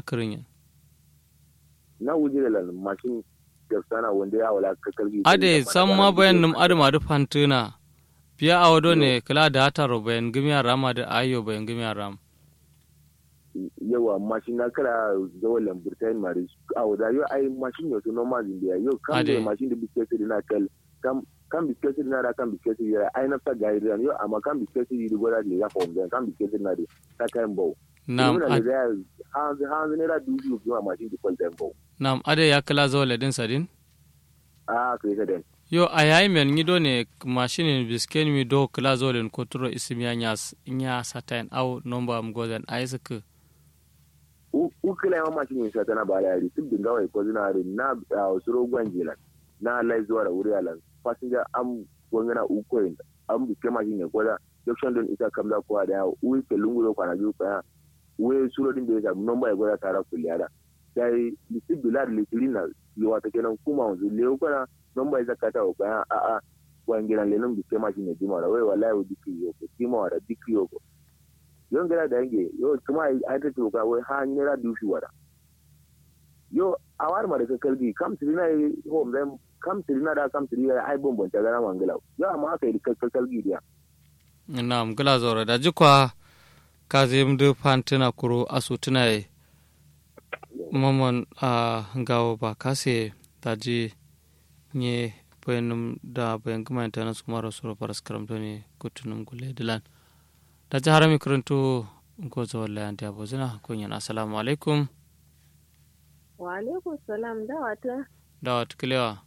kirin na wujire lan mashin da sana wanda ya wala ka kalbi ade san ma bayan num adu madu fantuna biya awado ne kala da hata ro bayan gimiya rama da ayo bayan gimiya ram yawa mashin na kara zawo lamburtain mari a wada yo ai mashin yo to normal india yo kan Ade. da mashin da bisketi na kal kam kan bisketi na da kan bisketi ya ai na ta gairi yo amma kan bisketi yi gora da ya fom kan bisketi na da ta kan bau nam Muna ad- da ya hanzu hanzu ne da dudu kuma mashin da kwalta bau nam ade ya kala zo ledin sadin a kai ka den yo a yayi men ngido ne mashinin bisken mi do kala zo len koturo isimiya nyas nya satain au nomba mgozen aisuk ukila ma mashin yin satana ba da yari tun dinga wai ko zina rin na a wasu rogon jilan na lai zuwa da wuri alan fasinja am gwangana ukoyin am biske mashin ne ko da junction don ita kamza ko da yawo uwi ke lungulo kwana biyu kwa uwe suro din da ya samu nomba ya gwada tara kuliyada sai lisi bilad lisirin na liwa ta kenan kuma wanzu lewo kwana nomba ya zakata wa kwa a a gwangiran lenin biske mashin ne jima da wai wallahi wa dikri yoko jima wa da dikri yoko yon gara da yange yo kuma ai ta tuka wai ha nera dushi wada yo awar ma da ka kalbi kam tirina yi home then kam tirina da kam tirina ai bombon ta gara mangala yo amma aka yi ka kalbi dia nam gala zora da jikwa ka zem de fantuna kuro asu tunai mamon a gawo ba kase daji nye bayanum da bayan gama internet su mara sura paras karamto ne kutunum gule dilan da ji harami karanto gozo wallahi anti abozina kunyan assalamu alaikum Wa alaikum salam da wata da wata kilewa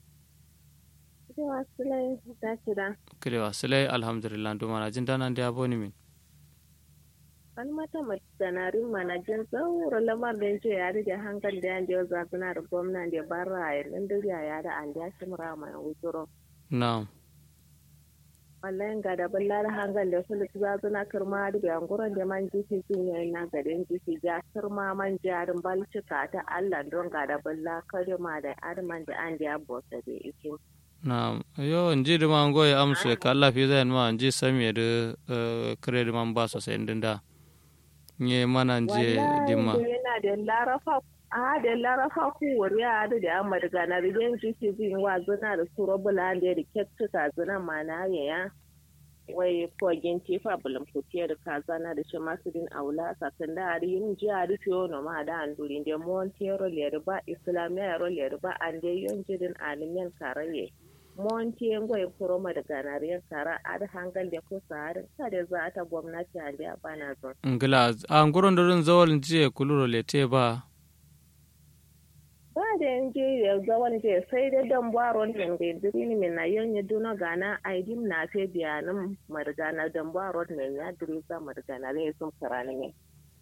cewa sulai ta cira. kilewa silai alhamdulillah do mana jin dana da aboni min Wani mata mai sanarin manajin tsaurin lamar da ce ya rike hankali da yanzu zafina da gwamna da bara a yanzu duriya ya da an ya shimra mai wuturo. na'am Wallahi ga da ballar hankali da sulit zazuna kirma da yankuran da man jiki sun yi na garin jiki ja kirma man jarin balcika ta Allah don ga da balla kalima da arman da an ya bota da ikin. Naam, yo nji di man goye amse ka Allah fi zai ma nji sami da kare di man ba sosai din da. Nye mana nje di ma. Wallahi yana da larafa a da larafa ku wuri a da da amma daga na rigen jiki jin wa zuna da suro bula da da kettuka zuna mana ya ya wai kogin tifa bulam kutiya da kazana da shi masu din aula sakan da ari yin ji a rufe wani ma da an durin da montero lerba islamiyya ro lerba an da yin jirin alimin karaye monti ngwai kuroma da ganariyar kara a da hangal da kusa harin kada za ta gwamnati a da bana zon Ngila, a nguron dorin zawal nje kuluro lete ba. ba da yanke ya zawon je sai da dan baron min ga dirini min na yanya duna gana aidim na fe biyanin margana dan baron min ya diri za margana ne sun karani ne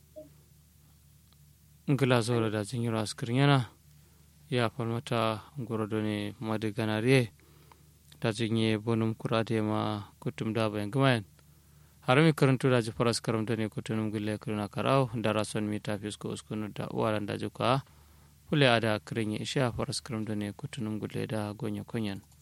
Ngila zora da jin yiro askirin yana. Ya falmata ngoro doni madiganariye. Da jin ye bonum kurade ma kutum da bayan gumayen. harami karantu da faras karamta ne kutunum gulle kirna karau da rason mita fisko uskunu da uwaran da juka fule ada kirin ya isha faras karamta ne kutunum gulle da gonya konyan